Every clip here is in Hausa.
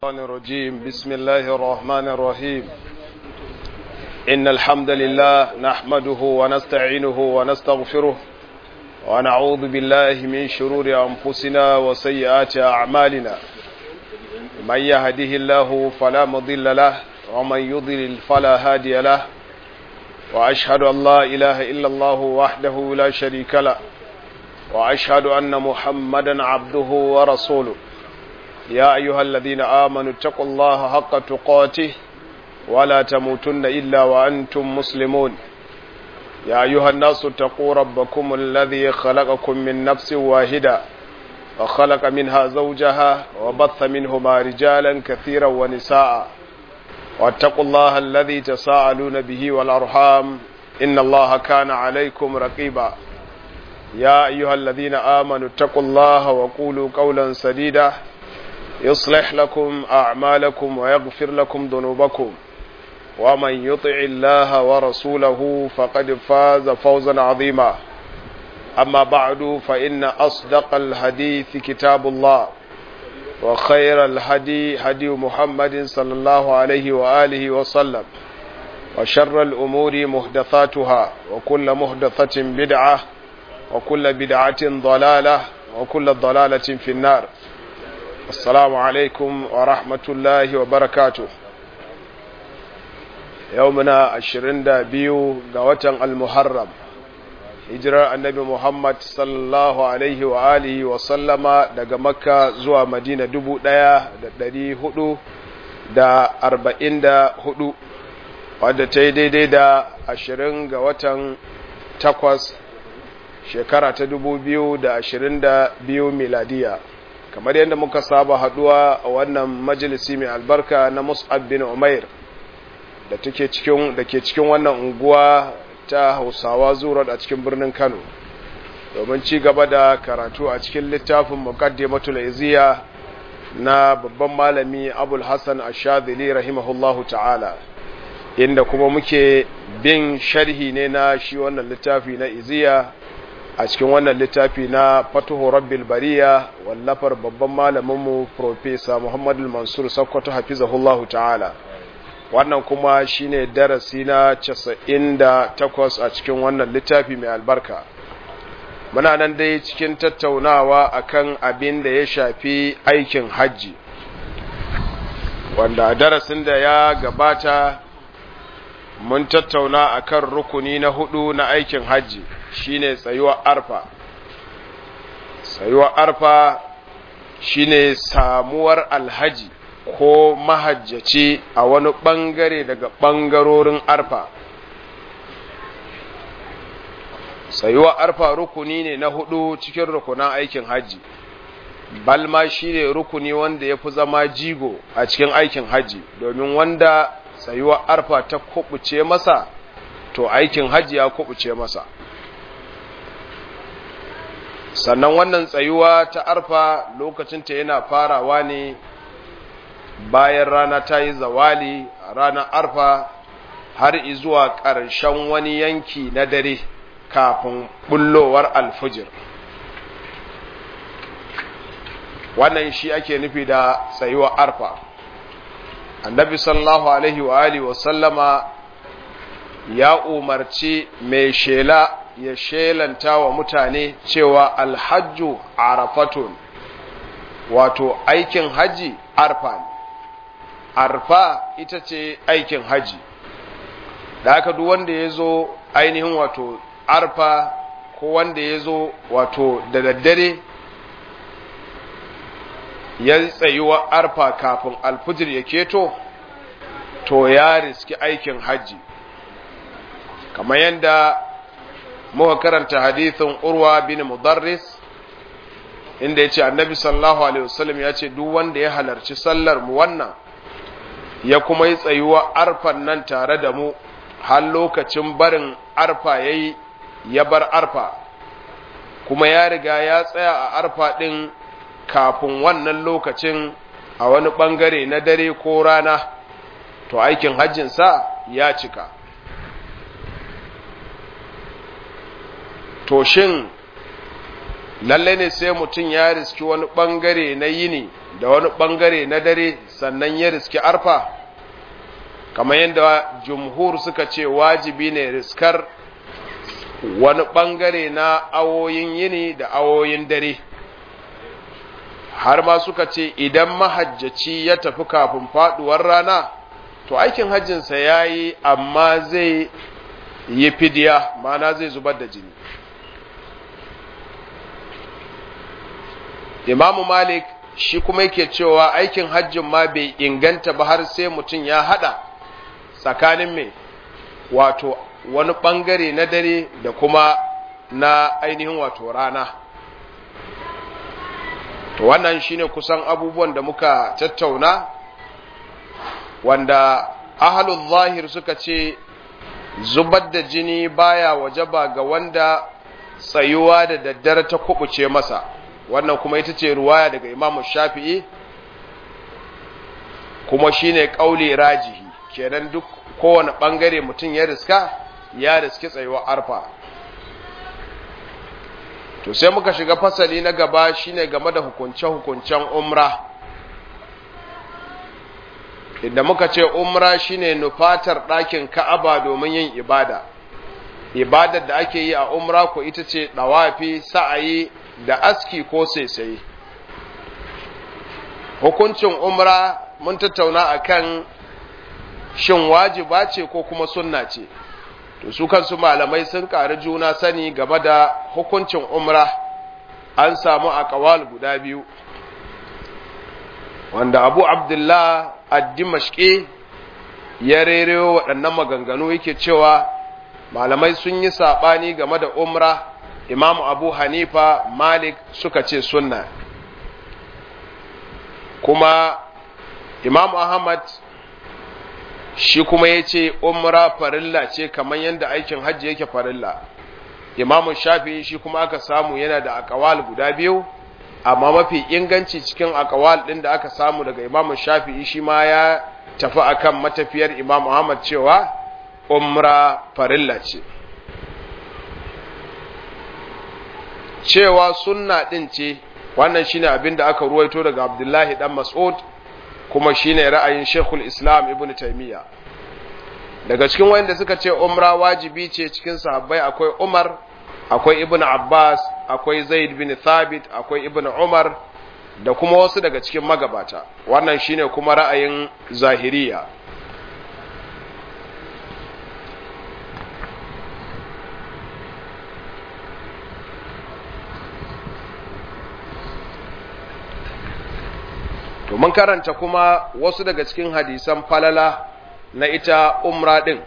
الشيطان الرجيم بسم الله الرحمن الرحيم إن الحمد لله نحمده ونستعينه ونستغفره ونعوذ بالله من شرور أنفسنا وسيئات أعمالنا من يهده الله فلا مضل له ومن يضلل فلا هادي له وأشهد أن لا إله إلا الله وحده لا شريك له وأشهد أن محمدا عبده ورسوله يا أيها الذين آمنوا اتقوا الله حق تقاته ولا تموتن إلا وأنتم مسلمون يا أيها الناس اتقوا ربكم الذي خلقكم من نفس واحدة وخلق منها زوجها وبث منهما رجالا كثيرا ونساء واتقوا الله الذي تساءلون به والأرحام إن الله كان عليكم رقيبا يا أيها الذين آمنوا اتقوا الله وقولوا قولا سديدا يصلح لكم أعمالكم ويغفر لكم ذنوبكم ومن يطع الله ورسوله فقد فاز فوزا عظيما أما بعد فإن أصدق الحديث كتاب الله وخير الهدي هدي محمد صلى الله عليه وآله وسلم وشر الأمور محدثاتها وكل محدثة بدعة وكل بدعة ضلالة وكل ضلالة في النار السلام عليكم ورحمة الله وبركاته يومنا عشرين دا بيو قوة المحرم hijirar annabi Muhammad sallallahu alaihi wa alihi wa sallama daga makka zuwa madina dubu ɗaya da ɗari hudu da arba'in da hudu wadda ta yi daidai da ashirin ga watan takwas shekara ta dubu biyu da ashirin da biyu miladiya kamar yadda muka saba haduwa a wannan majalisi mai albarka na mus'ab bin umair da take cikin da ke cikin wannan unguwa ta hausawa zuwa a cikin birnin kano domin ci gaba da karatu a cikin littafin muqaddimatul iziya na babban malami abul hassan ashadili rahimahullahu ta'ala inda kuma muke bin sharhi ne na shi wannan littafi na iziya a cikin wannan littafi na fatuhu rabbil bariya wallafar babban malaminmu profesa muhammadu mansur sakkwato hafizahullahu ta'ala wannan kuma shine darasi na 98 a cikin wannan littafi mai albarka muna nan dai cikin tattaunawa akan abin da ya shafi aikin hajji wanda darasin da ya gabata mun tattauna akan rukuni na hudu na aikin hajji shine tsayuwar arfa tsayuwar arfa shine samuwar alhaji ko mahajjaci a wani ɓangare daga ɓangarorin arfa tsayuwar arfa rukuni ne na hudu cikin rukunan aikin hajji balma shine rukuni wanda ya fi zama jigo a cikin aikin hajji domin wanda tsayuwar arfa ta kubuce masa to aikin hajji ya kubuce masa sannan wannan tsayuwa ta arfa lokacinta yana farawa ne bayan rana ta yi zawali a ranar arfa har izuwa ƙarshen wani yanki na dare kafin bullowar alfujir wannan shi ake nufi da tsayuwa arfa annabi sallallahu alaihi wa alihi wa sallama ya umarci mai shela ya shelanta wa mutane cewa alhajju arafatun wato aikin haji arfa ne arfa ita ce aikin haji da haka duk wanda ya zo ainihin wato arfa ko wanda ya zo wato da daddare ya tsayuwa arfa kafin alfijir ya keto to ya riski aikin haji kamar yadda muka karanta hadithin urwa bin mudarris inda ya ce annabi sallallahu alaihi wasallam ya ce duk wanda ya halarci sallar mu wannan ya kuma yi tsayuwa arfan nan tare da mu har lokacin barin arfa ya yi ya bar arfa kuma ya riga ya tsaya a arfa ɗin kafin wannan lokacin a wani ɓangare na dare ko rana to aikin hajjinsa ya cika to shin lalle ne sai mutum ya riski wani ɓangare na yini da wani ɓangare na dare sannan ya riski arfa kamar yadda jumhur suka ce wajibi ne riskar wani ɓangare na awoyin yini da awoyin dare har ma suka ce idan mahajjaci ya tafi kafin faduwar rana to aikin hajjinsa ya yi amma zai yi fidiya mana zai zubar da jini imamu malik shi kuma yake cewa aikin hajjin ma bai inganta ba har sai mutum ya hada tsakanin mai wato wani bangare na dare da kuma na ainihin wato rana to wannan shine kusan abubuwan da muka tattauna wanda ahalul zahir suka ce zubar da jini baya wajaba ga wanda tsayuwa da daddare ta kubuce masa wannan kuma ita ce ruwaya daga imamu shafi'i kuma shine kauli rajihi kenan duk kowane bangare mutum ya riska ya riski tsayuwa arfa to sai muka shiga fasali na gaba shine game da hukunce-hukuncen umra inda muka ce umra shine nufatar ɗakin ka'aba domin yin ibada ibadar da ake yi a umra ko ita ce ɗawafi sa'ayi da aski ko saisaye hukuncin umra mun tattauna akan shin wajiba ce ko kuma sunna ce to su kansu malamai sun ƙari juna sani game da hukuncin umra an samu a ƙawal guda biyu wanda abu abdullah addimashke ya rerewa waɗannan maganganu yake cewa malamai sun yi saɓani game da umra imam abu hanifa malik suka ce sunna kuma imam ahmad shi kuma ya ce umra farilla ce kamar yadda aikin hajji yake farilla imam shafi shi kuma aka samu yana da akawal guda biyu amma mafi inganci cikin akawal ɗin da aka samu daga imam shafi shi ma ya tafi akan matafiyar imam ahmad cewa umra farilla ce cewa sunna ɗin ce wannan shine abin da aka ruwaito daga abdullahi dan mas'ud kuma shine ra'ayin shekul islam ibn taimiyya daga cikin wanda suka ce umra wajibi ce cikin sahabbai akwai umar akwai ibn abbas akwai zaid bin thabit akwai ibn umar da kuma wasu daga cikin magabata wannan shine kuma ra'ayin zahiriya to mun karanta kuma wasu daga cikin hadisan falala na ita umra din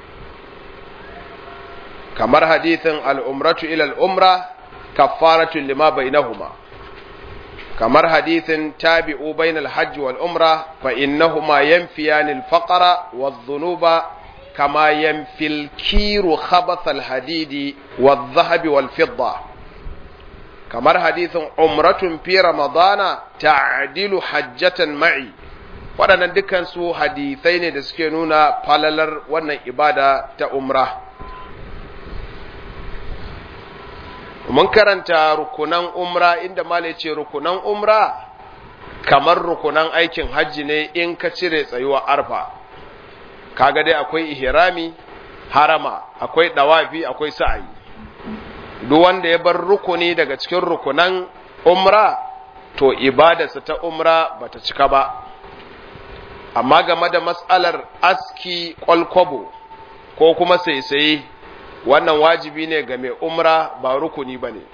kamar hadithin al'umratu ila al'umra kaffaratun lima bainahuma kamar hadithin tabi'u bainal hajji wal umra fa innahuma yanfiyanil faqara wadh dhunuba kama yanfil kiru khabathal hadidi wadh dhahabi wal fidda kamar hadithin umratun fi ramadana ta'dilu hajjatan ma'i waɗannan dukkan su hadithai ne da suke nuna falalar wannan ibada ta umra mun karanta rukunan umra inda mala ce rukunan umra kamar rukunan aikin hajji ne in ka cire tsayuwa arfa kaga dai akwai ihrami harama akwai dawafi akwai sa'ayi duk wanda ya bar rukuni daga cikin rukunan umra to ibadarsa ta umra bata cika ba amma game da matsalar aski kwalkwabo ko kuma saisaye wannan wajibi ne ga mai umra ba rukuni ba ne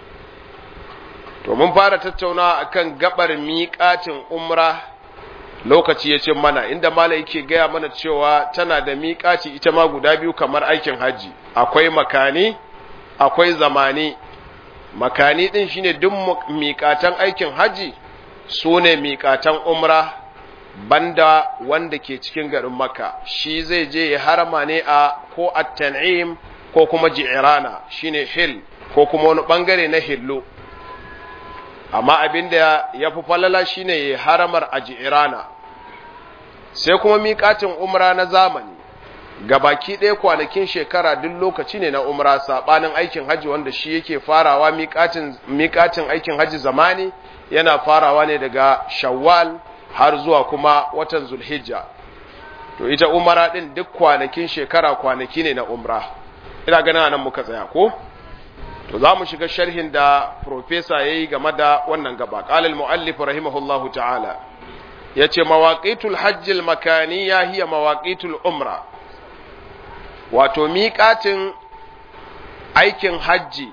to mun fara tattaunawa akan gabar miƙatin umra lokaci ya ce mana inda mala yake gaya mana cewa tana da miƙaci ita ma guda biyu kamar aikin hajji akwai makani akwai zamani makani ɗin shine duk miƙatan aikin hajji su ne miƙatan umra banda wanda ke cikin garin makka shi zai je ya harama ne a ko at-tan'im ko kuma ji'rana shine hil ko kuma wani bangare na hillo amma abinda ya fi falala shine ya haramar a ji'rana sai kuma miƙatin umra na zamani gabaki ɗaya kwanakin shekara duk lokaci ne na umra saɓanin aikin hajji wanda shi yake farawa miƙatin aikin hajji zamani yana farawa ne daga shawwal har zuwa kuma watan zulhijja to ita umara din duk kwanakin shekara kwanaki ne na umra ina ganin nan muka tsaya ko to za mu shiga sharhin da profesa ya yi game da wannan gaba ƙalil mu'allif rahimahullahu ta'ala ya ce mawaƙitul hajjil makaniya hiya mawaƙitul umra wato miƙatin aikin hajji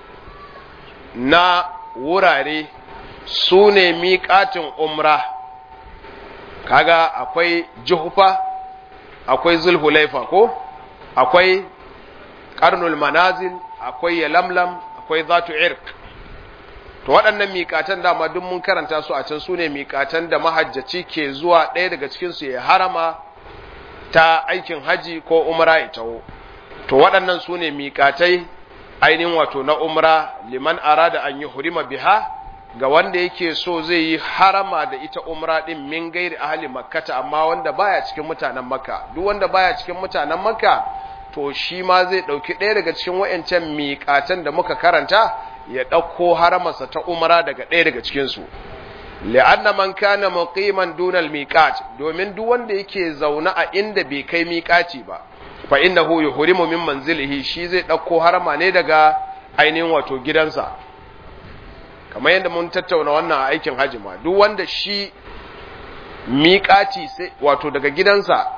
na wurare su ne miƙatin umra kaga akwai juhufa akwai zulhulaifa ko akwai karnul manazil akwai yalamlam akwai zatu irk to waɗannan miƙatan dama duk mun karanta su a can su ne miƙatan da mahajjaci ke zuwa ɗaya daga cikinsu ya harama ta aikin haji ko umra ya taho to waɗannan su ne miƙatai ainihin wato na umra liman arada an yi hurima biha ga wanda yake so zai yi harama da ita umra din min gairi ahli makkata amma wanda baya cikin mutanen makka duk wanda baya cikin mutanen makka to shi ma zai dauki ɗaya daga cikin wayancan miƙatan da muka karanta ya ɗauko haramarsa ta umra daga ɗaya daga cikin su li'anna man kana muqiman dunal miqat domin duk wanda yake zaune a inda bai kai miƙaci ba fa innahu yuhrimu min manzilihi shi zai ɗauko harama ne daga ainihin wato gidansa kamar yadda mun tattauna wannan aikin hajji ma duk wanda shi miƙaci sai wato daga gidansa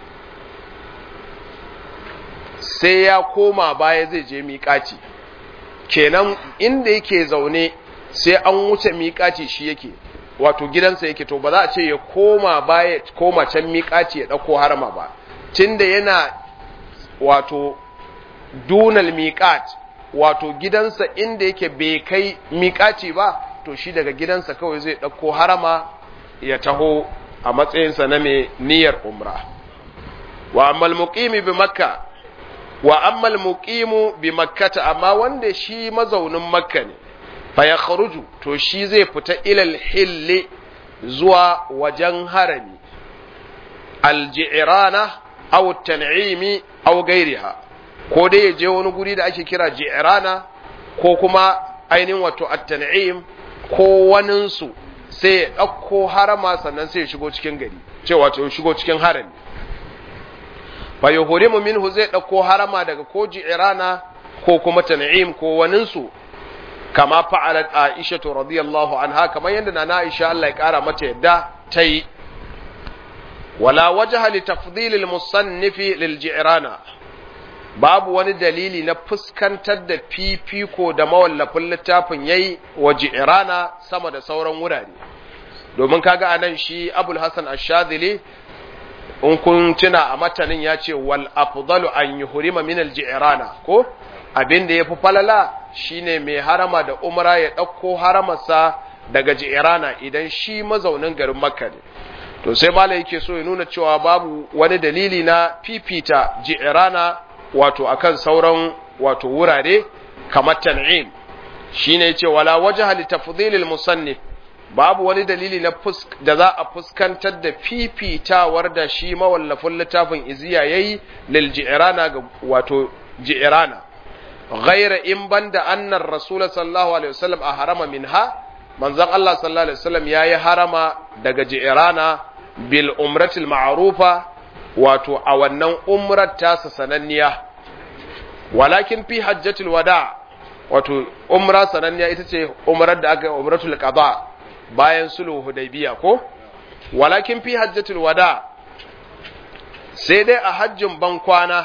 sai ya koma baya zai je miƙaci kenan inda yake zaune sai an wuce miƙaci shi yake wato gidansa yake to ba za a ce ya koma baya koma can miƙaci ya ɗauko harama ba tunda yana wato dunal miƙat wato gidansa inda yake bai kai miƙaci ba to shi daga gidansa kawai zai ɗauko harama ya taho a matsayinsa na mai niyyar umra wa ammal muqimi bi makka wa ammal muqimu bi makkata amma wanda shi mazaunin makka ne fa ya kharuju to shi zai fita ilal hilli zuwa wajen harami alji'rana aw tan'imi aw gairiha ko dai ya je wani guri da ake kira ji'rana ko kuma ainihin wato at-tan'im ko waninsu sai ya ɗauko harama sannan sai ya shigo cikin gari cewa wato shigo cikin harami fa yuhrimu minhu zai ɗauko harama daga ko ji'rana ko kuma tan'im ko waninsu kama fa'alat Aisha radiyallahu anha kamar yadda na Aisha Allah ya kara mata yadda ta yi wala wajha li tafdhil al-musannif lil ji'rana babu wani dalili na fuskantar da fifiko da mawallafin littafin yayi wa ji'rana sama da sauran wurare domin kaga anan shi Abul Hasan Ash-Shadhili in kun tuna a matanin ya ce wal afdalu an yuhrima min al-ji'rana ko abin da yafi falala shine mai harama da umra ya ɗauko haramarsa daga ji'irana idan shi mazaunin garin makka ne to sai mala yake so ya nuna cewa babu wani dalili na fifita ji'irana wato akan sauran wato wurare kamar tan'im shine yace wala wajha li tafdhilil musannif babu wani dalili na da za a fuskantar da fifitawar da shi mawallafin littafin iziya yayi lil ji'irana ga wato ji'irana غير in banda annar rasul sallallahu alaihi wasallam a harama minha manzon Allah sallallahu alaihi wasallam yayi harama daga ji'rana bil umratil ma'rufa wato a wannan umrar tasa sananniya walakin fi hajjatul wada wato umra sananniya ita ce umrar da aka umratul qada bayan sulhu hudaybiya ko walakin fi hajjatul wada sai dai a hajjin ban kwana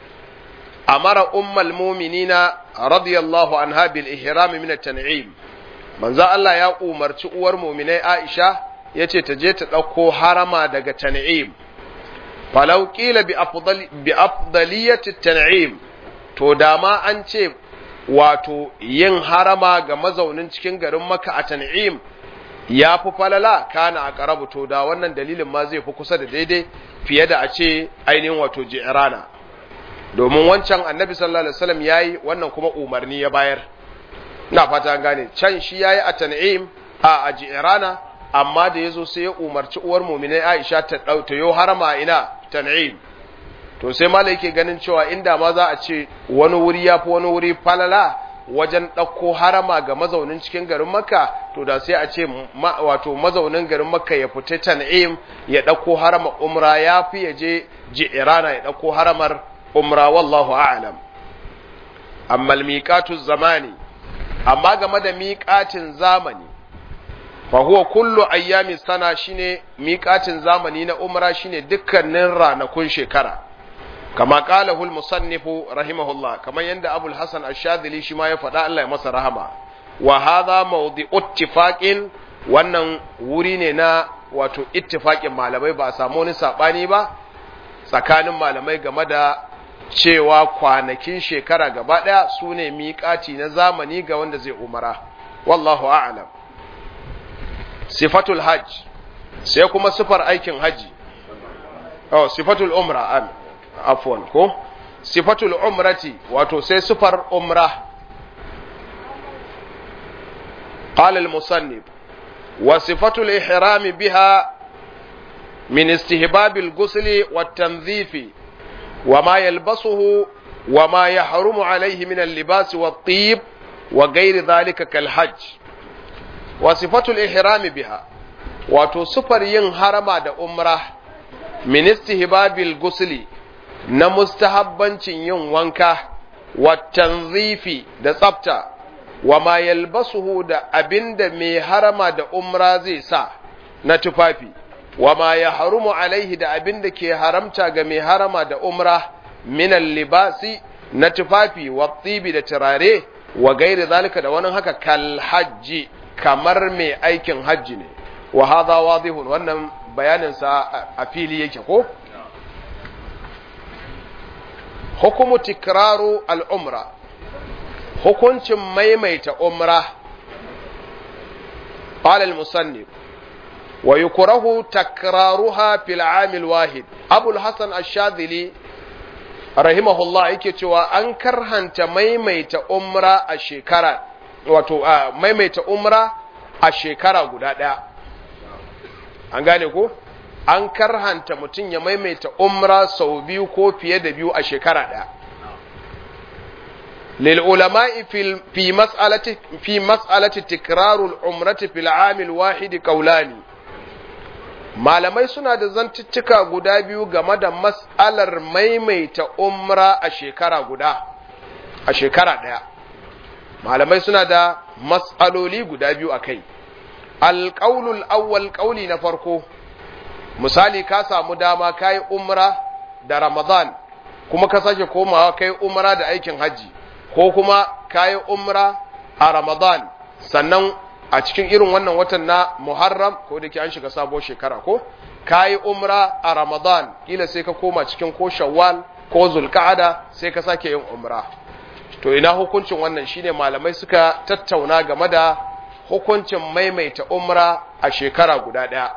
amara ummal muminina radiyallahu anha bil ihram min at-tan'im manzo Allah ya umarci uwar muminai Aisha yace ta je ta dauko harama daga tan'im falau qila bi afdali bi afdaliyati at-tan'im to dama an ce wato yin harama ga mazaunin cikin garin Makka a tan'im ya fi falala kana a karabu to da wannan dalilin ma zai fi kusa da daidai fiye da a ce ainihin wato ji'rana domin wancan annabi sallallahu alaihi wasallam yayi wannan kuma umarni ya bayar ina fata an gane can shi yayi a tan'im a ajirana amma da yazo sai ya umarci uwar mu'minai Aisha ta dauta yo harama ina tan'im to sai malai yake ganin cewa inda ma za a ce wani wuri yafi wani wuri falala wajen ɗauko harama ga mazaunin cikin garin makka to da sai a ce wato mazaunin garin makka ya fita tan'im ya ɗauko harama umra ya fi ya je ji'irana ya ɗauko haramar umra wallahu a'lam amma miƙatu zamani amma game da miƙatin zamani fa huwa kullu ayyami sana shine miƙatin zamani na umra shine dukkanin ranakun shekara kama qalahu al-musannif rahimahullah kamar yanda abul hasan ash-shadhili shi ma ya faɗa Allah ya masa rahama wa hadha mawdi'u ittifaqin wannan wuri ne na wato ittifaqin malamai ba a samu wani sabani ba tsakanin malamai game da cewa kwanakin shekara gaba ɗaya su ne miƙaci na zamani ga wanda zai umara wallahu a'lam sifatul hajj sai kuma sifar aikin haji oh sifatul umra am afwan ko sifatul umrati wato sai sifar umra قال المصنف وصفة الإحرام بها من استهباب الغسل والتنظيف وما يلبسه وما يحرم عليه من اللباس والطيب وغير ذلك كالحج وصفة الإحرام بها وتصفر ينهرم دا أمره من استهباب الغسل na mustahabbancin yin wanka wa tanzifi da tsafta wa ma yalbasuhu da abinda mai harama da umra zai sa na tufafi wa ma ya harumu alaihi da abinda ke haramta ga mai harama da umra minan libasi na tufafi wa tsibi da turare wa gairi zalika da wani haka kal hajji kamar mai aikin hajji ne wa hadha wadihun wannan bayaninsa a fili yake ko hukumu tikraru al'umra hukuncin maimaita umra قال المصنف ويكره تكرارها في العام الواحد أبو الحسن الشاذلي رحمه الله yake cewa an karhanta maimaita umra a shekara wato maimaita umra a shekara guda ɗaya an gane ko an karhanta mutum ya maimaita umra sau biyu ko fiye da biyu a shekara ɗaya. للعلماء في في مسألة في مسألة تكرار العمرة في العام الواحد قولان malamai suna da zantuttuka guda biyu game da mas'alar maimaita umra a shekara guda a shekara ɗaya malamai suna da mas'aloli guda biyu a kai alƙaulul awwal ƙauli na farko misali ka samu dama ka yi umra da ramadan kuma ka sake komawa ka yi umra da aikin hajji ko kuma ka yi umra a ramadan sannan a cikin irin wannan watan na muharram ko da ke an shiga sabuwar shekara ko ka yi umra a ramadan kila sai ka koma cikin ko shawwal ko zulka'ada sai ka sake yin umra to ina hukuncin wannan shine malamai suka tattauna game da hukuncin maimaita umra a shekara guda ɗaya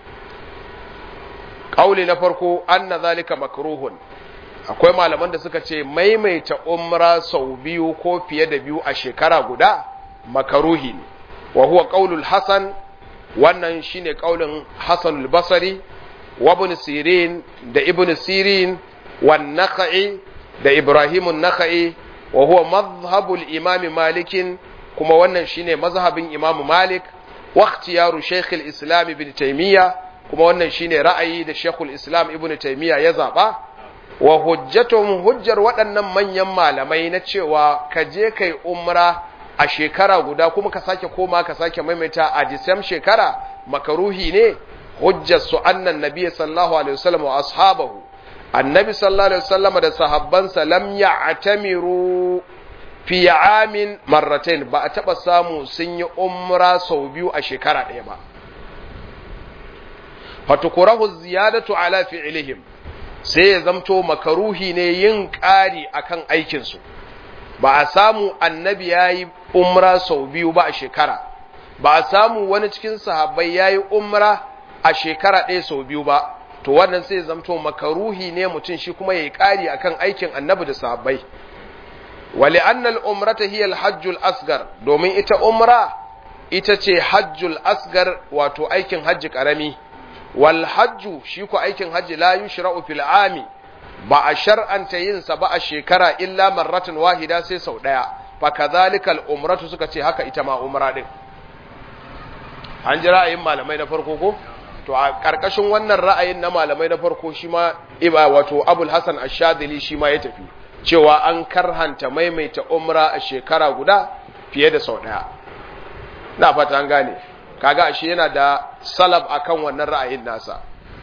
ƙauli na farko anna zalika makruhun akwai malaman da suka ce maimaita umra sau biyu ko fiye da biyu a shekara guda makaruhi ne wa huwa qaulul hasan wannan shine qaulin hasan al-basri wa ibn sirin da ibn sirin wan nakhai da ibrahim an-nakhai wa huwa madhhabul imam malik kuma wannan shine mazhabin imam malik wa ikhtiyaru shaykh al-islam ibn taymiya kuma wannan shine ra'ayi da shaykh al-islam ibn taymiya ya zaba wa hujjatun hujjar waɗannan manyan malamai na cewa ka je kai umra a shekara guda kuma ka sake koma ka sake maimaita a disam shekara makaruhi ne hujjar su annan nabi sallallahu alaihi wasallam wa ashabahu annabi sallallahu alaihi wasallam da sahabbansa lam ya'tamiru fi amin marratain ba a taba samu sun yi umra sau biyu a shekara ɗaya ba fatukurahu ziyadatu ala fi'lihim sai ya zamto makaruhi ne yin ƙari akan aikinsu ba a samu annabi ya yi umra sau biyu ba a shekara ba a samu wani cikin sahabbai ya yi umra a shekara ɗaya sau biyu ba to wannan sai ya zamto makaruhi ne mutum shi kuma ya yi ƙari akan aikin annabi da sahabbai wali annal umrata hiya alhajjul asgar domin ita umra ita ce hajjul asgar wato aikin hajji ƙarami wal hajju shi ku aikin hajji la yushra'u fil ami ba a shar'anta yin sa ba a shekara illa marratan wahida sai sau daya fa kadhalika al-umratu suka ce haka ita ma umra din an ji ra'ayin malamai na farko ko to a karkashin wannan ra'ayin na malamai na farko shi ma iba wato Abul Hasan Ash-Shadhili shi ma ya tafi cewa an karhanta maimaita umra a shekara guda fiye da sau daya na fata an gane kaga ashe yana da salaf akan wannan ra'ayin nasa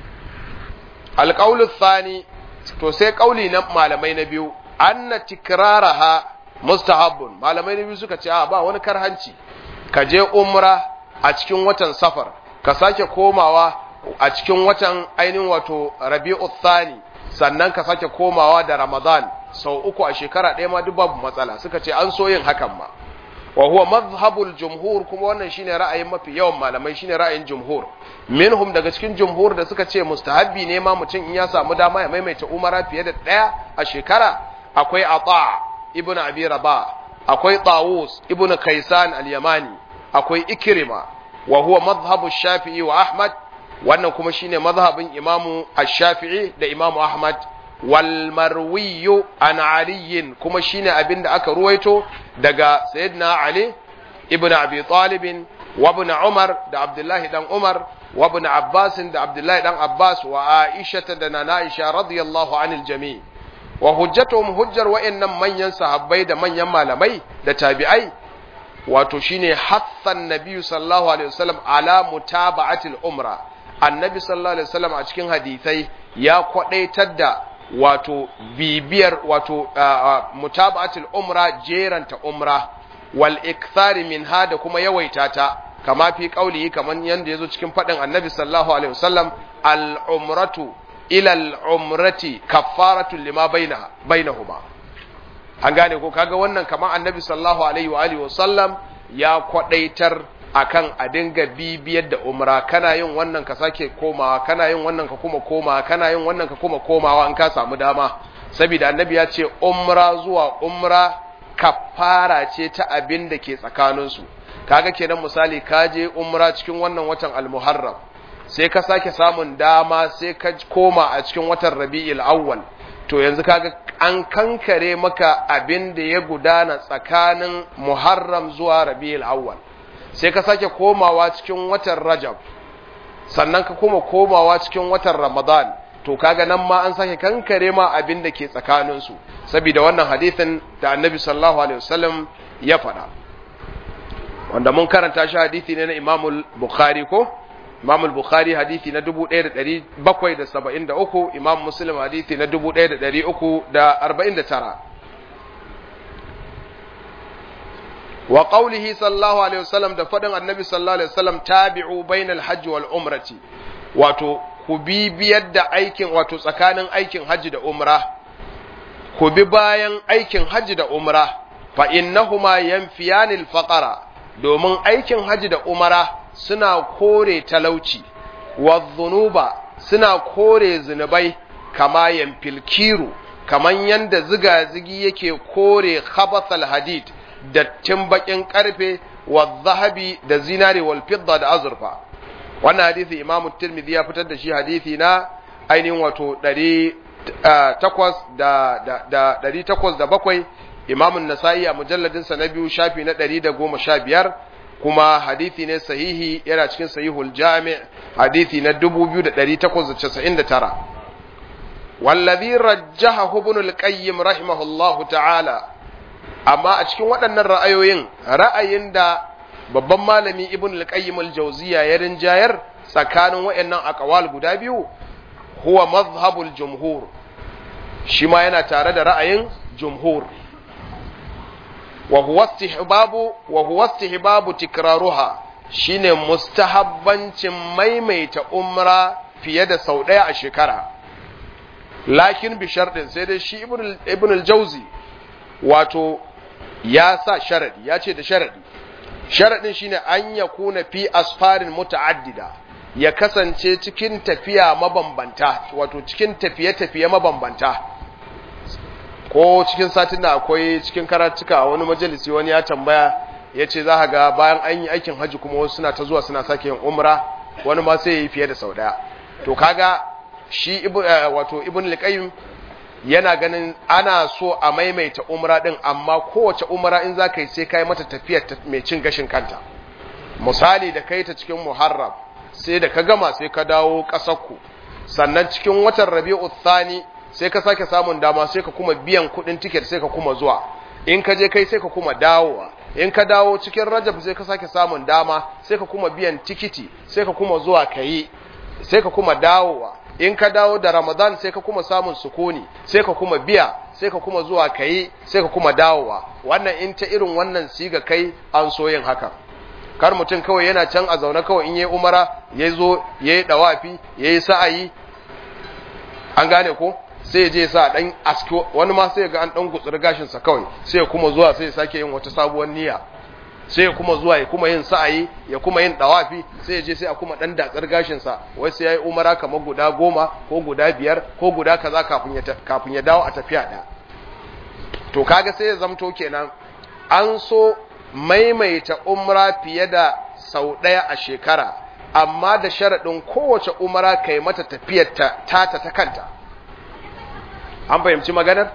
alqaulu thani to sai kauli na malamai na biyu anna tikraraha mustahabbun malamai na biyu suka ce a ba wani karhanci ka je umra a cikin watan safar ka sake komawa a cikin watan ainihin wato rabi'u thani sannan ka sake komawa da ramadan sau uku a shekara ɗaya ma duk babu matsala suka ce an so yin hakan ma wa huwa mazhabul jumhur kuma wannan shine ra'ayin mafi yawan malamai shine ra'ayin jumhur minhum daga cikin jumhur da suka ce mustahabbi ne ma mutum in ya samu dama ya maimaita umara fiye da ɗaya a shekara akwai ata ibnu abi rabah akwai tawus ibnu kaisan al-yamani akwai ikrima wa huwa mazhabu shafi'i wa ahmad wannan kuma shine mazhabin imamu ash-shafi'i da imamu ahmad wal marwiyu an aliyin kuma shine abin da aka ruwaito daga sayyidina ali ibn abi talib wa ibn umar da abdullahi dan umar wa ibn abbas da abdullahi dan abbas wa aisha da nana aisha radiyallahu anil jami wa hujjatuhum hujjar wa'annan manyan sahabbai da manyan malamai da tabi'ai wato shine hassan nabiyyu sallallahu alaihi wasallam ala mutaba'atil umra annabi sallallahu alaihi wasallam a cikin hadisai ya kwadaitar da wato bibiyar wato mutaba'atul umra jeranta umra wal ikthari minha da kuma yawaita ta kama fi qaulihi kaman yanda yazo cikin fadin annabi sallallahu alaihi wasallam al umratu ila al umrati kaffaratu lima bainaha bainahuma an gane ko kaga wannan kaman annabi sallallahu alaihi wa alihi wasallam ya kwadaitar akan a dinga bibiyar da umra kana yin wannan ka sake komawa kana yin wannan ka kuma komawa kana yin wannan ka kuma komawa in ka samu dama saboda annabi ya ce umra zuwa umra kafara ce ta abin da ke tsakanin su kaga kenan misali ka je umra cikin wannan watan al-muharram sai ka sake samun dama sai ka koma a cikin watan rabi'il awwal to yanzu kaga an kankare maka abin da ya gudana tsakanin muharram zuwa rabi'il awwal sai ka sake komawa cikin watan Rajab sannan ka kuma komawa cikin watan Ramadan to kaga nan ma an sake kankare ma abin da ke tsakanin su saboda wannan hadisin da Annabi sallallahu alaihi wasallam ya faɗa wanda mun karanta shi hadisi ne na Imam Bukhari ko Imam Bukhari hadisi na 1773 Imam Muslim hadisi na 1349 wa qawlihi sallallahu alaihi wasallam da fadin annabi sallallahu alaihi wasallam tabi'u bainal hajji wal umrati wato ku bi biyar da aikin wato tsakanin aikin hajji da umra ku bi bayan aikin hajji da umra fa innahuma yanfiyanil faqara domin aikin hajji da umra suna kore talauci wa dhunuba suna kore zunubai kama yanfil kiru kaman yanda ziga zigi yake kore khabathal hadid dattin bakin karfe wa zahabi da zinari wal fidda da azurfa wannan hadisi imam tirmidhi ya fitar da shi hadisi na ainihin wato 800 imam an-nasa'i a mujalladin sa na biyu shafi na 115 kuma hadisi ne sahihi yana cikin sahihul jami' hadisi na 2899 والذي رجحه ابن القيم رحمه الله تعالى amma a cikin waɗannan ra'ayoyin ra'ayin da babban malami ibn al-qayyim al-jawziya ya rinjayar tsakanin waɗannan aqwal guda biyu huwa mazhabul jumhur shi ma yana tare da ra'ayin jumhur wa huwa istihbabu wa huwa istihbabu tikraruha shine mustahabbancin maimaita umra fiye da sau ɗaya a shekara lakin bi sharɗin sai dai shi ibn al-jawzi wato ya sa sharadi ya ce da sharadi sharadin shine an ya kuna fi asfarin muta'addida ya kasance cikin tafiya mabambanta wato cikin tafiye-tafiye mabambanta ko cikin satin da akwai cikin karatuka wani majalisi wani ya tambaya ya ce za ga bayan an yi aikin hajji kuma wasu suna ta zuwa suna sake yin umra wani ma sai ya yi fiye da sau daya to kaga shi wato ibn al yana ganin ana so a maimaita umra din amma kowace umra in za ka yi sai ka yi mata tafiyar mai cin gashin kanta misali da kai ta cikin muharram sai da ka gama sai ka dawo ƙasarku sannan cikin watan rabi'u thani sai ka sake samun dama sai ka kuma biyan kuɗin tiket sai ka kuma zuwa in ka je kai sai ka kuma dawowa in ka dawo cikin rajab sai ka sake samun dama sai ka kuma biyan tikiti sai ka kuma zuwa ka yi sai ka kuma dawowa in ka dawo da ramadan sai ka kuma samun sukuni sai ka kuma biya sai ka kuma zuwa ka yi sai ka kuma dawowa wannan in ta irin wannan siga kai an so yin haka kar mutum kawai yana can a zaune kawai in yi umara ya zo ya yi dawafi ya yi sa'ayi an gane ko sai ya je sa dan aski wani ma sai ga an dan gutsuri gashin sa kawai sai ya kuma zuwa sai ya sake yin wata sabuwar niyya sai ya kuma zuwa ya kuma yin sa'ayi ya kuma yin dawafi sai ya je sai a kuma dan datsar gashin sa wai sai yayi umara kamar guda goma ko guda biyar ko guda kaza kafin ya kafin ya dawo a tafiya da to kaga sai ya zamto kenan an so maimaita umra fiye da sau ɗaya a shekara amma da sharaɗin kowace umara kai mata tafiyar ta tata ta kanta an fahimci maganar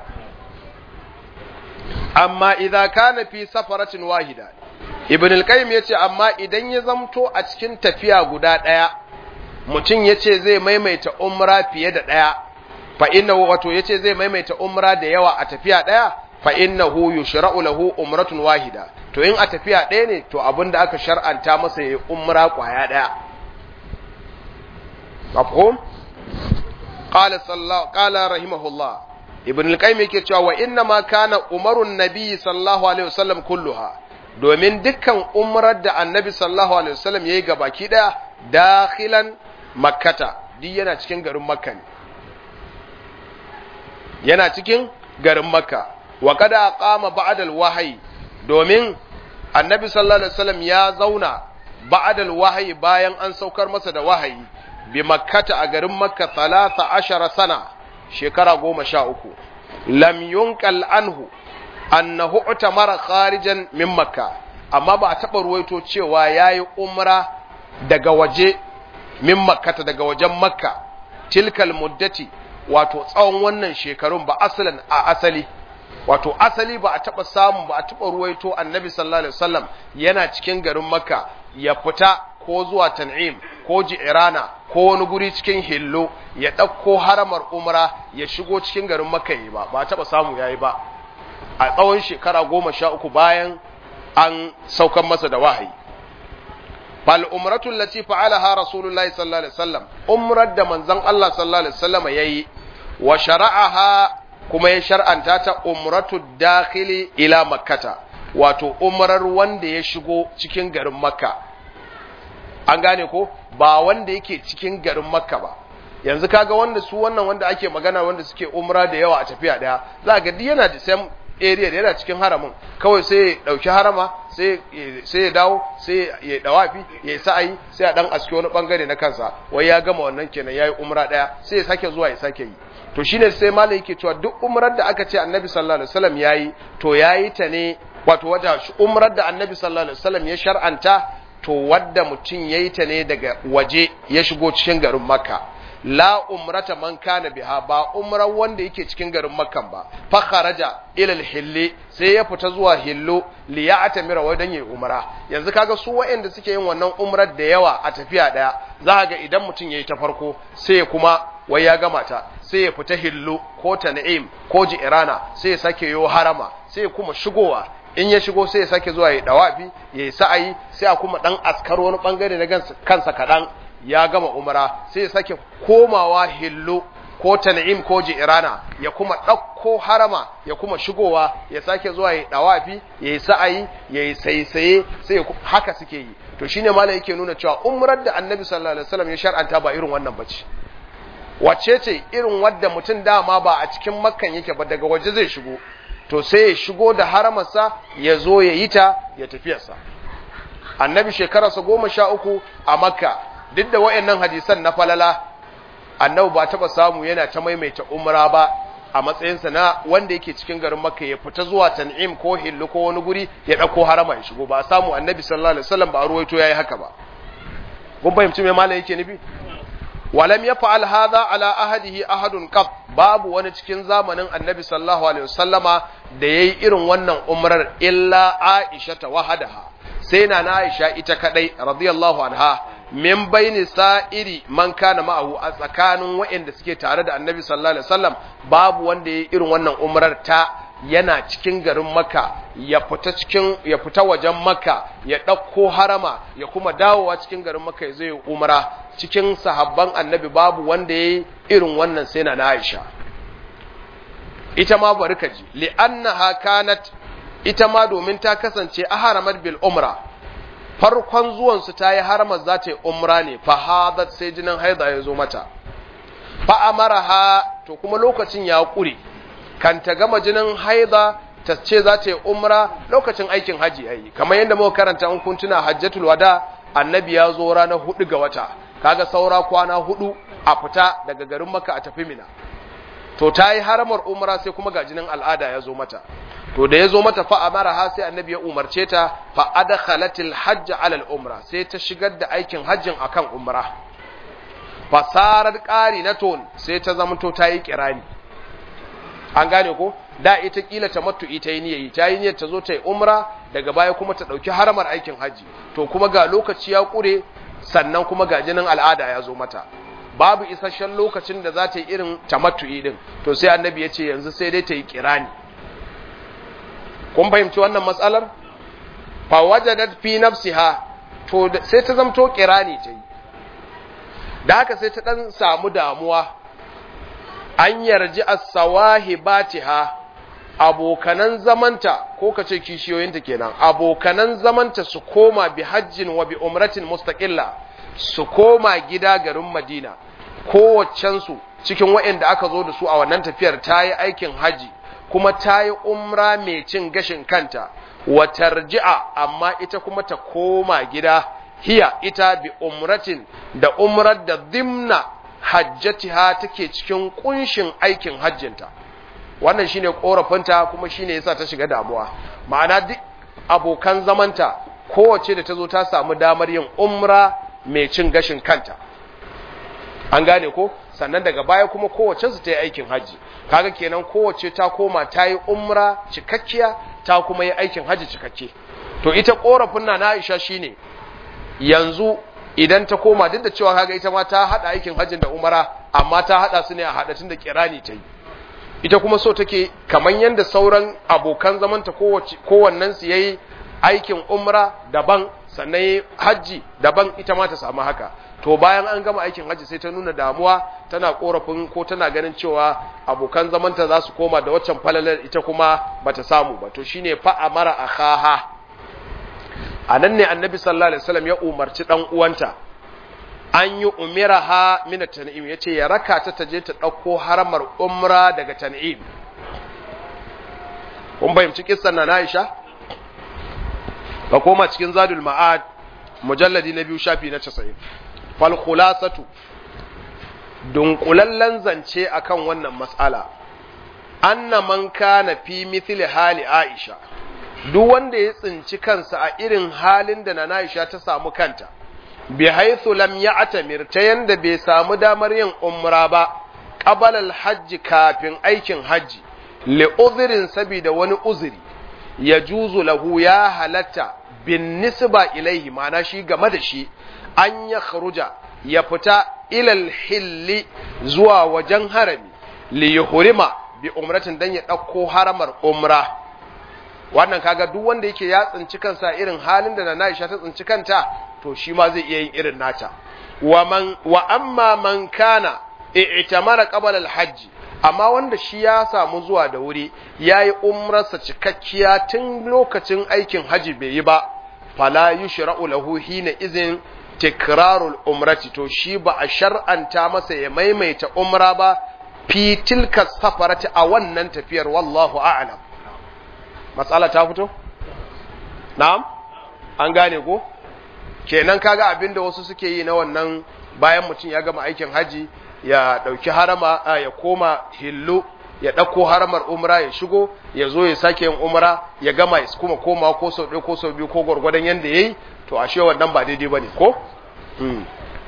amma idza kana fi safaratin wahida ibn al-qayyim yace amma idan ya zamto a cikin tafiya guda daya mutum yace zai maimaita umra fiye da daya fa innahu wato yace zai maimaita umra da yawa a tafiya daya fa innahu yushra'u lahu umratun wahida to in a tafiya daya ne to abinda aka shar'anta masa yayi umra kwaya daya mafhum qala sallallahu qala rahimahullah ibn al-qayyim yake cewa wa inna ma kana umarun nabi sallallahu alaihi wasallam kulluha domin dukkan umrar da annabi sallallahu alaihi wasallam yayi gabaki daya dakhilan makkata duk yana cikin garin makka ne yana cikin garin makka wa kada qama ba'da al-wahyi domin annabi sallallahu alaihi wasallam ya zauna ba'da al-wahyi bayan an saukar masa da wahayi bi makkata a garin makka 13 sana shekara goma sha uku lam yunkal anhu annahu utamara kharijan min makka amma ba a taɓa ruwaito cewa ya yi umra daga waje min makkata daga wajen makka tilkal muddati wato tsawon wannan shekarun ba asalan a asali wato asali ba a taɓa samu ba a taɓa ruwaito annabi sallallahu alaihi wasallam yana cikin garin makka ya fita ko zuwa tan'im ko ji'irana ko wani guri cikin hillo ya ɗauko haramar umra ya shigo cikin garin makka yi ba ba taɓa samu yayi ba a tsawon shekara goma sha uku bayan an saukan masa da wahayi fal umratul lati fa'alaha rasulullahi sallallahu alaihi wasallam umrar da manzon Allah sallallahu alaihi wasallam yayi wa shara'aha kuma ya shar'anta ta umratud dakhili ila makkata wato umrar wanda ya shigo cikin garin makka an gane ko ba wanda yake cikin garin makka ba yanzu kaga wanda su wannan wanda ake magana wanda suke umra da yawa a tafiya daya za ga duk yana da same area da yana cikin haramin kawai sai ya dauki harama sai sai ya dawo sai ya dawafi ya sa'ayi sai a dan aske wani bangare na kansa wai ya gama wannan kenan yayi umra daya sai ya sake zuwa ya sake yi to shine sai malai yake cewa duk umrar da aka ce annabi sallallahu alaihi wasallam yayi to yayi ta ne wato wajen umrar da annabi sallallahu alaihi wasallam ya shar'anta to wadda mutum yayi ta ne daga waje ya shigo cikin garin makka la umrata man kana biha ba umrar wanda yake cikin garin makkan ba fa kharaja ila al sai ya fita zuwa hillo li ya'tamira wa dan yayi umra yanzu kaga su waɗanda suke yin wannan umrar da yawa a tafiya daya za ga idan mutum yayi ta farko sai ya kuma wai ya gama ta sai ya fita hillo ko tan'im ko ji'rana sai ya sake yo harama sai ya kuma shigowa in ya shigo sai ya sake zuwa ya dawafi ya yi sa'ayi sai a kuma dan askar wani bangare na kansa kadan ya gama umara sai ya sake komawa hillo ko tan'im ko ji'rana ya kuma ɗauko harama ya kuma shigowa ya sake zuwa ya dawafi ya yi sa'ayi ya yi saisaye sai haka suke yi to shine malai yake nuna cewa umrar da annabi sallallahu alaihi wasallam ya shar'anta ba irin wannan bace wacce ce irin wadda mutum dama ba a cikin makkan yake ba daga waje zai shigo to sai ya shigo da haramarsa ya zo ya yi ta ya tafiyarsa annabi shekararsa goma sha uku a makka duk da wa'annan hadisan na falala annabi ba taɓa samu yana ta maimaita umra ba a matsayinsa na wanda yake cikin garin makka ya fita zuwa tan'im ko hillu ko wani guri ya ɗauko harama ya shigo ba a samu annabi sallallahu alaihi wasallam ba a ruwaito yayi haka ba kun fahimci me malam yake nufi walam ya fa'al hadha ala ahadihi ahadun qab babu wani cikin zamanin annabi sallallahu alaihi wasallama da yayi irin wannan umrar illa aisha ta wahadaha sai na na aisha ita kadai radiyallahu anha min baini sa'iri man kana ma'ahu a tsakanin waɗanda suke tare da annabi sallallahu alaihi wasallam babu wanda yayi irin wannan umrar ta yana cikin garin maka ya fita cikin ya fita wajen maka ya ɗauko harama ya kuma dawowa cikin garin maka ya zai umra cikin sahabban annabi babu wanda ya yi irin wannan sai na aisha ita ma bari ka ji li'annaha kanat ita ma domin ta kasance a haramar bil umra farkon zuwansu ta yi haramar za ta yi umra ne fa hadat sai jinin haida ya zo mata fa amaraha to kuma lokacin ya ƙure kan ta gama jinin haida ta ce za ta yi umra lokacin aikin haji yayi kamar yadda muka karanta in kun tuna hajjatul wada annabi ya zo ranar hudu ga wata kaga saura kwana hudu a fita daga garin maka a tafi mina to ta yi haramar umra sai kuma ga jinin al'ada ya zo mata to da ya zo mata fa amara ha sai annabi ya umarce ta fa adkhalatil hajj ala al umra sai ta shigar da aikin hajjin akan umra fasarar ƙari na ton sai ta zamanto ta yi kirani an gane ko da ita kila ta matu ita yi niyayi ta yi niyyar ta zo ta yi umra daga baya kuma ta ɗauki haramar aikin haji to kuma ga lokaci ya ƙure sannan kuma ga jinin al'ada ya zo mata babu isasshen lokacin da za ta yi irin tamattu'i din to sai annabi ya ce yanzu sai dai ta yi kirani kun fahimci wannan matsalar fa wajadat fi nafsiha to sai ta zamto kirani ta yi da haka sai ta dan samu damuwa an yarji as-sawahibatiha abokanan zamanta ko kace kishiyoyinta kenan abokanan zamanta su koma bi hajjin wa bi umratin mustaqilla su koma gida garin Madina kowaccensu cikin waɗanda aka zo da su a wannan tafiyar ta yi aikin haji kuma ta yi umra mai cin gashin kanta wa tarji'a amma ita kuma ta koma gida hiya ita bi umratin da umrar da dimna hajjatiha take cikin kunshin aikin hajjinta wannan shine korafinta kuma shine yasa ta shiga damuwa ma'ana duk abokan zamanta kowace da ta zo ta samu damar yin umra mai cin gashin kanta an gane ko sannan daga baya kuma kowace su ta yi aikin hajji kaga kenan kowace ta koma ta yi umra cikakkiya ta kuma yi aikin hajji cikakke to ita korafin na Aisha shine yanzu idan ta koma duk da cewa kaga ita ma ta hada aikin hajjin da umara amma ta hada su ne a hadatin da kirani ta yi ita kuma so take kaman yanda sauran abokan zamanta kowace kowannen su yayi aikin umra daban sannan hajji daban ita ma ta samu haka to bayan an gama aikin hajji sai ta nuna damuwa tana korafin ko tana ganin cewa abokan zamanta za su koma da waccan falalar ita kuma bata samu ba to shine fa amara akhaha anan ne annabi sallallahu alaihi wasallam ya umarci dan uwanta an yi umiraha min tan'im yace ya raka ta taje ta dauko haramar umra daga tan'im kun fahimci kissan na Aisha ka koma cikin zadul ma'ad mujalladi na biyu shafi na 90 fal khulasatu dunkulallen zance akan wannan mas'ala anna man kana fi mithli hali aisha duk wanda ya tsinci kansa a irin halin da na Aisha ta samu kanta bi haythu lam ya'tamir ta yanda bai samu damar yin umra ba qabala al-hajj kafin aikin hajji li udhrin sabida wani uzuri ya juzu lahu ya halatta bin nisba ilaihi mana shi game da shi an ya kharuja ya fita ilal hilli zuwa wajen harami li yuhrima bi umratin dan ya ɗauko haramar umra wannan kaga duk wanda yake ya tsinci kansa irin halin da na Aisha ta tsinci kanta to shi ma zai iya yin irin nata wa man wa amma man kana i'tamara qabla al-hajj amma wanda shi ya samu zuwa da wuri yayi umrarsa cikakkiya tun lokacin aikin haji bai yi ba fala yushra'u lahu hina izin tikrarul umrati to shi ba a shar'anta masa ya maimaita umra ba fi tilka safarati a wannan tafiyar wallahu a'lam matsala ta fito na'am an gane ko kenan kaga abinda wasu suke yi na wannan bayan mutum ya gama aikin haji ya dauki harama ya koma hillu ya ɗauko haramar umra ya shigo ya zo ya sake yin umra ya gama ya kuma koma ko sau ɗaya ko sau biyu ko gwargwadon yadda ya yi to ashe wannan ba daidai ba ne ko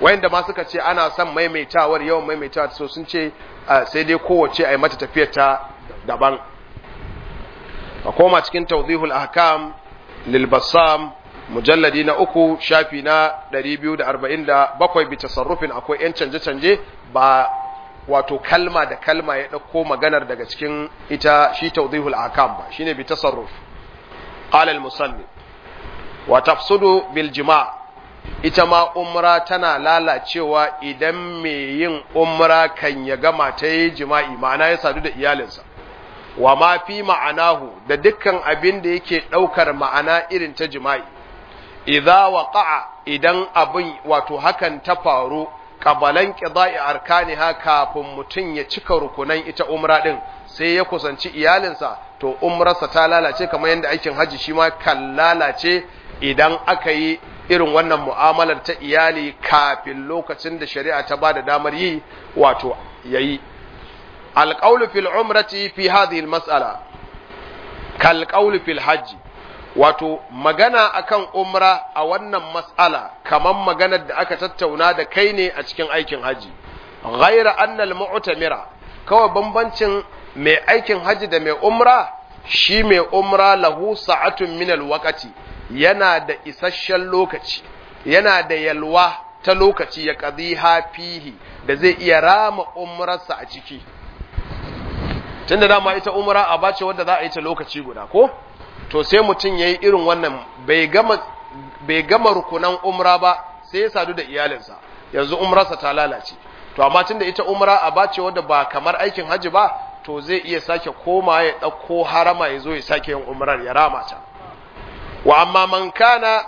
wayanda ma suka ce ana son maimaitawar yawan maimaitawa so sun ce sai dai kowace a yi mata tafiyar ta daban a koma cikin tawdihul ahkam lil bassam mujalladi na uku shafi na 247 bi tasarrufin akwai yan canje-canje ba wato kalma da kalma ya ɗauko maganar daga cikin ita shi tawdihul ahkam ba shine bi tasarruf qala al musannif wa tafsudu bil jima' ita ma umra tana lalacewa idan mai yin umra kan ya gama ta yi jima'i ma'ana ya sadu da iyalinsa wa ma fi ma'anahu da dukkan abin da yake ɗaukar ma'ana irin ta jima'i idza waqa'a idan abin wato hakan ta faru qabalan qida'i arkaniha kafin mutun ya cika rukunan ita umra din sai ya kusanci iyalinsa to umrarsa ta lalace kamar yadda aikin haji shi ma kan lalace idan aka yi irin wannan mu'amalar ta iyali kafin lokacin da shari'a ta ba da damar yi wato yayi alqawlu fil umrati fi hadhihi almas'ala kal qawlu fil hajji wato magana akan umra a wannan mas'ala kaman maganar da aka tattauna da kai ne a cikin aikin haji ghaira annal mu'tamira kawai bambancin mai aikin haji da mai umra shi mai umra lahu sa'atun min alwaqati yana da isasshen lokaci yana da yalwa ta lokaci ya qadiha fihi da zai iya rama umrarsa a ciki tunda dama ita umra a bace wanda za a yi ta lokaci guda ko to sai mutum ya yi irin wannan bai gama rukunan umra ba sai ya sadu da iyalinsa yanzu umrarsa ta lalace to amma tun da ita umra a bace wadda ba kamar aikin hajji ba to zai iya sake koma ya ɗauko harama ya zo ya sake yin umrar ya rama ta wa amma man kana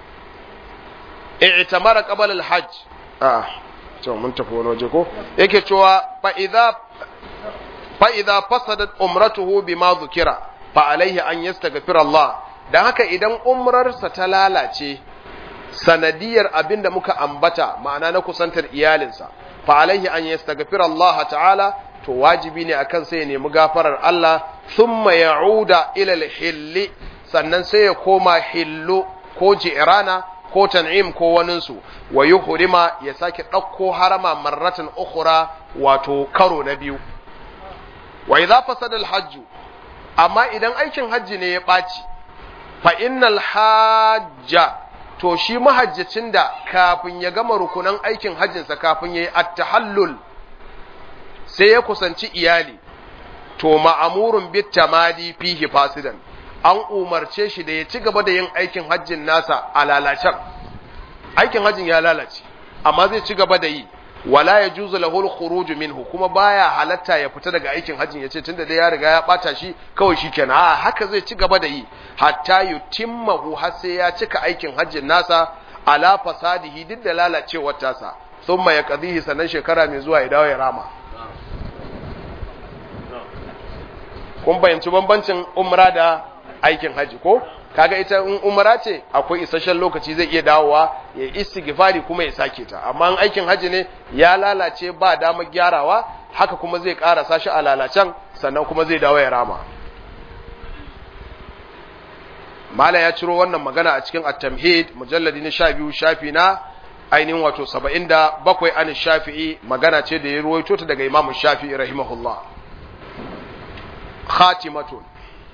i'tamara qabla al-hajj ah to mun tafi wani waje ko yake cewa fa idza fa idza fasadat umratuhu bima dhukira fa alaihi an yastaghfir Allah dan haka idan umrarsa ta lalace sanadiyar abinda muka ambata ma'ana na kusantar iyalinsa fa alaihi an yastaghfir Allah ta'ala to wajibi ne akan sai ya nemi gafarar Allah thumma ya'uda ila al-hilli sannan sai ya koma hillu ko ji'rana ko tan'im ko waninsu wa yuhrima ya sake ɗauko harama marratan ukhra wato karo na biyu wa idza fasada al-hajj amma idan aikin hajji ne ya ɓaci fa innal hajja to shi mahajjacin da kafin ya gama rukunan aikin hajjinsa kafin ya yi attahallul sai ya kusanci iyali to ma'amurun bit tamadi fihi fasidan an umarce shi da ya ci gaba da yin aikin hajjin nasa a lalacen aikin hajjin ya lalace amma zai ci gaba da yi wala ya juzu lahul khuruj minhu kuma baya halatta ya fita daga aikin hajjin yace tunda dai ya riga ya bata shi kawai shikenan a haka zai ci gaba da yi hatta yutimmahu har sai ya cika aikin hajjin nasa ala fasadihi duk da lalacewar tasa thumma yaqdihi sanan shekara mai zuwa ya dawo ya rama kun bayanci bambancin umra da aikin haji ko kaga ita in umra ce akwai isasshen lokaci zai iya dawowa ya istighfari kuma ya sake ta amma in aikin haji ne ya lalace ba damar gyarawa haka kuma zai karasa shi a lalacen sannan kuma zai dawo ya rama mala ya ciro wannan magana a cikin at-tamhid mujalladi na 12 shafi na ainihin wato 77 an shafi'i magana ce da ya ruwaito ta daga imamu shafi'i rahimahullah khatimatun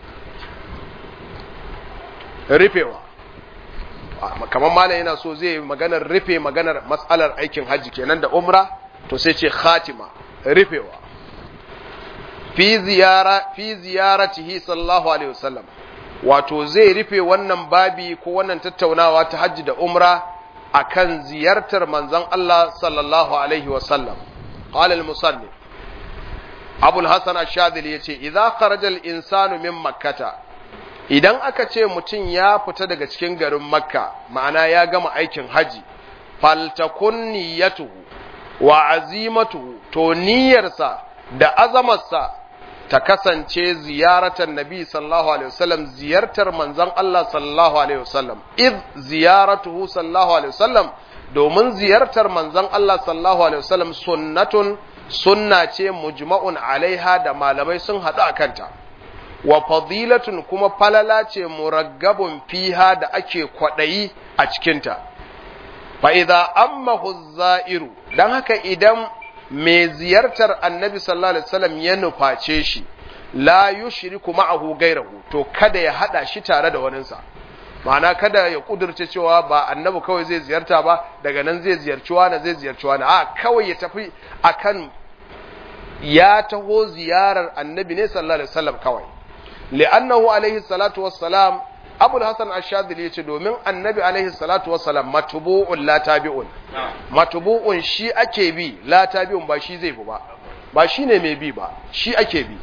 rufewa kamar malam yana so zai maganar rufe maganar matsalar aikin hajji kenan da umra to sai ce khatima rufewa fi ziyara fi ziyaratihi sallallahu alaihi wasallam wato zai rufe wannan babi ko wannan tattaunawa ta hajji da umra akan ziyartar manzon Allah sallallahu alaihi wasallam qala al-musannif Abu al-Hasan ash-Shadhili yace idza kharaja al-insanu min makkata idan aka ce mutum ya fita daga cikin garin makka ma'ana ya gama aikin haji faltakun niyyatuhu wa azimatuhu to niyyarsa da azamarsa ta kasance ziyartar nabi sallallahu alaihi wasallam ziyartar manzon Allah sallallahu alaihi wasallam id ziyaratuhu sallallahu alaihi wasallam domin ziyartar manzon Allah sallallahu alaihi wasallam sunnatun sunna ce mujma'un alaiha da malamai sun haɗu a kanta wa fadilatun kuma falala ce muraggabun fiha da ake kwaɗayi a cikinta fa idza ammahu zairu dan haka idan mai ziyartar annabi sallallahu alaihi wasallam ya nuface shi la yushriku ma'ahu gairahu to kada ya hada shi tare da waninsa ma'ana kada ya kudurce cewa ba annabi kawai zai ziyarta ba daga nan zai ziyarci wani zai ziyarci wani a kawai ya tafi akan ya taho ziyarar annabi ne sallallahu alaihi wasallam kawai li'annahu alaihi salatu wassalam abul hasan ash-shadili yace domin annabi alaihi salatu wassalam matbu'un la tabi'un matbu'un shi ake bi la tabi'un ba shi zai bi ba ba shine mai bi ba shi ake bi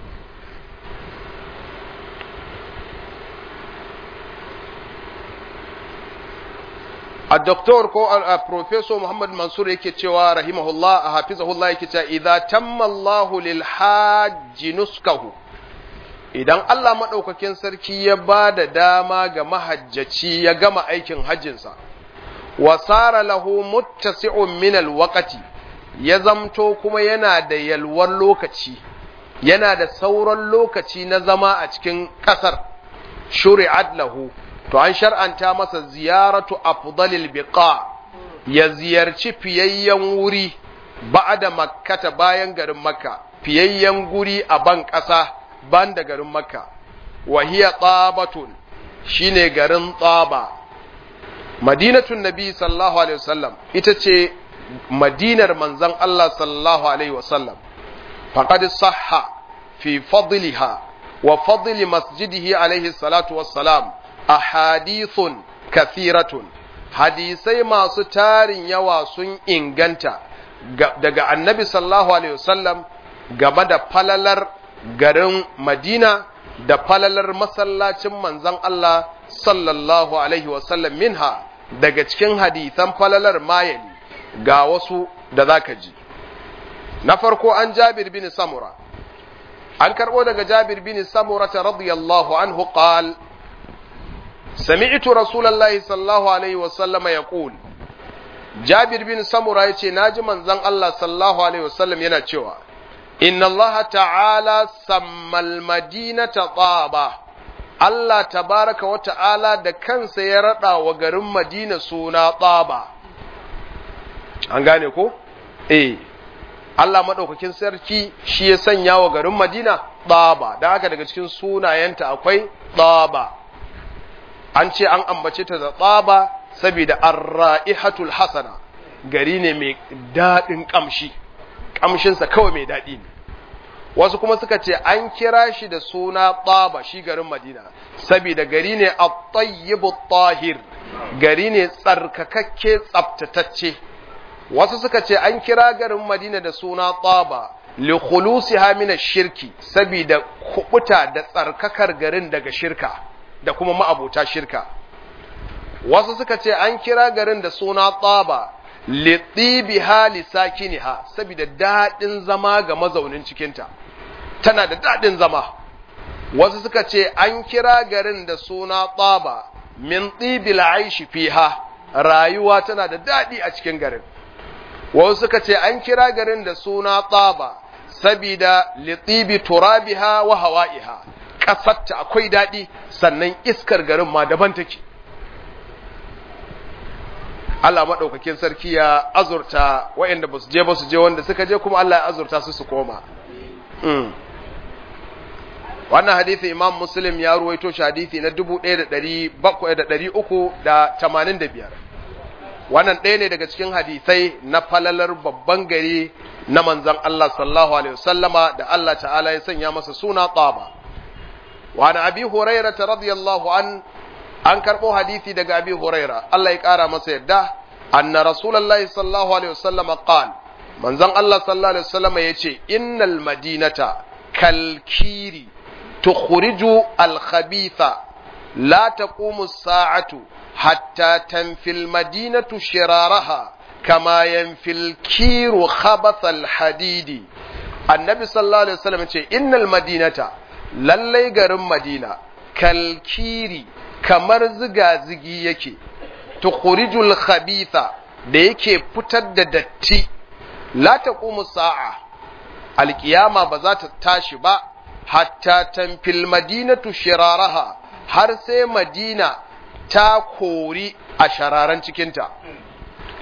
الدكتور كو البروفيسور محمد منصور yake cewa rahimahullah hafizahullah yake cewa idza tamma Allah lil hajj nuskahu idan Allah madaukakin sarki ya bada dama ga mahajjaci ya gama aikin hajjinsa wa sara lahu muttasi'un min alwaqti ya zamto kuma yana da yalwar lokaci yana da sauran lokaci na zama a cikin kasar shuri'at lahu to an shar'anta masa ziyaratu afdalil biqa ya ziyarci fiyayyen wuri ba'da makkata bayan garin makka fiyayyen guri a ban ƙasa ban da garin makka wa hiya tabatun shine garin tsaba madinatun nabi sallallahu alaihi wasallam ita ce madinar manzon Allah sallallahu alaihi wasallam faqad sahha fi fadliha wa fadli masjidihi alaihi salatu wassalam ahadithun kathiratun hadisai masu tarin yawa sun inganta daga annabi sallallahu alaihi wasallam game da falalar garin madina da falalar masallacin manzon Allah sallallahu alaihi wasallam minha daga cikin hadisan falalar mayali ga wasu da zaka ji na farko an jabir bin samura an karbo daga jabir bin samura radiyallahu anhu qala سمعت رسول الله صلى الله عليه وسلم يقول جابر بن سمرة yace naji manzon Allah sallallahu alaihi wasallam yana cewa inna Allah ta'ala sammal madinata taba Allah tabaraka wa ta'ala da kansa ya rada wa garin Madina suna taba an gane ko eh Allah madaukakin sarki shi ya sanya wa garin Madina taba da haka daga cikin sunayenta akwai taba an ce an ambace ta da tsaba saboda arra'ihatul hasana gari ne mai daɗin ƙamshi ƙamshinsa kawai mai daɗi ne wasu kuma suka ce an kira shi da suna tsaba shi garin madina saboda gari ne a tayyibu tahir gari ne tsarkakakke tsaftatacce wasu suka ce an kira garin madina da suna tsaba li khulusiha min shirki saboda kubuta da tsarkakar garin daga shirka da kuma ma'abota shirka wasu suka ce an kira garin da suna tsaba liɗibiha lisakiniha saboda daɗin zama ga mazaunin cikinta tana da daɗin zama wasu suka ce an kira garin da suna tsaba min tsibil aishi fiha rayuwa tana da daɗi a cikin garin wasu suka ce an kira garin da suna tsaba sabida litibi turabiha wa hawa'iha ƙasarta akwai daɗi sannan iskar garin ma daban take Allah maɗaukakin sarki ya azurta waɗanda ba su je ba su je wanda suka je kuma Allah ya azurta su su koma. Wannan hadithi Imam Muslim ya ruwaito shi hadithi na 1385. Wannan ɗaya ne daga cikin hadithai na falalar babban gari na manzan Allah sallallahu Alaihi wasallama da Allah ta'ala ya sanya masa suna tsaba. Wani abi Hurairah radiyallahu an an karɓo hadisi daga abi huraira Allah ya ƙara masa yadda anna rasulullahi sallallahu alaihi wasallam qal manzon Allah sallallahu alaihi wasallam yace innal madinata kalkiri tukhriju al khabitha la taqumu as-sa'atu hatta tanfil madinatu shiraraha kama yanfil kiru khabath al hadidi annabi sallallahu alaihi wasallam yace innal madinata lallai garin madina kalkiri kamar ziga-zigi yake, tukurijul khabitha da yake fitar da datti, la ta sa'a, alƙiyama ba za ta tashi ba, hatta tamfil madinatu shiraraha har sai madina ta kori a shararan cikinta.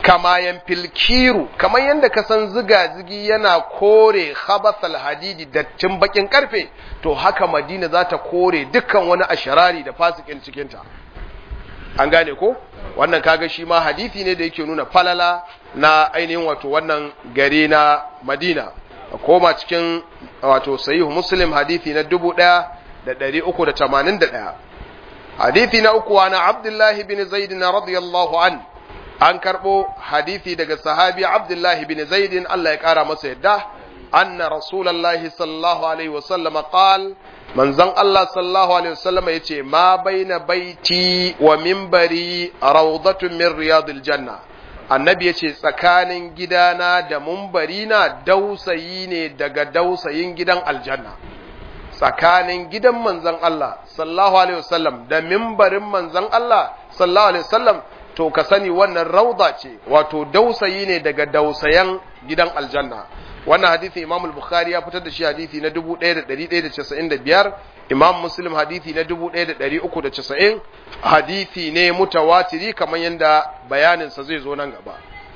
kama yanfil kiru kamar yadda ka san ziga-zigi yana kore khabathal hadidi dattin bakin karfe to haka madina za ta kore dukkan wani asharari da fasikin cikinta an gane ko wannan kaga shi ma hadisi ne da yake nuna falala na ainihin wato wannan gari na madina a koma cikin wato sahihu muslim hadisi na dubu ɗaya da ɗari uku da tamanin da ɗaya hadisi na uku wa na abdullahi bin zaid na radiyallahu an an karɓo hadisi daga sahabi abdullahi bin zaidin Allah ya ƙara masa yadda anna rasulallahi sallallahu alaihi wasallam qal manzon Allah sallallahu alaihi wasallam yace ma baina baiti wa minbari rawdatun min riyadil janna annabi yace tsakanin gidana da na dausayi ne daga dausayin gidan aljanna tsakanin gidan manzon Allah sallallahu alaihi wasallam da minbarin manzon Allah sallallahu alaihi wasallam to ka sani wannan rauda ce wato dausayi ne daga dausayan gidan aljanna wannan hadisi imam al-bukhari ya fitar da shi hadisi na 1195 imam muslim hadisi na 1390 hadisi ne mutawatiri kamar yadda bayaninsa zai zo nan gaba